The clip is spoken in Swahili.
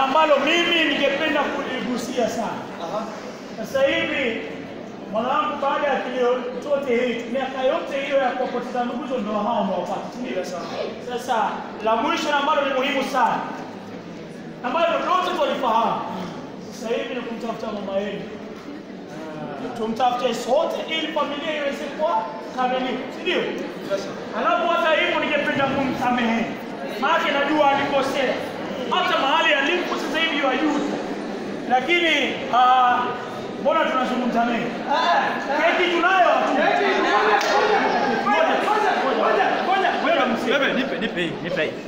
ambalo mimi ningependa kuligusia sana. Sasa hivi mwanangu, baada ya kilio chote hii, miaka yote hiyo ya kuwapoteza ndugu hizo, ndio hao umewapata, si ndio? Sasa la mwisho na ambalo ni muhimu sana, ambalo lote tulifahamu sasa hivi ni kumtafuta mama yenu, tumtafute sote ili familia iweze kuwa kamilifu, si ndio? Alafu hata hivyo ningependa kumsamehe, maana najua alikosea, hata mahali alipo sasa hivi yajuta, lakini ah, mbona tunazungumza mengi? Keki tunayo Ngoja, ngoja, ngoja, ngoja, ngoja, mzee. Bebe, nipe, nipe hii, nipe hii.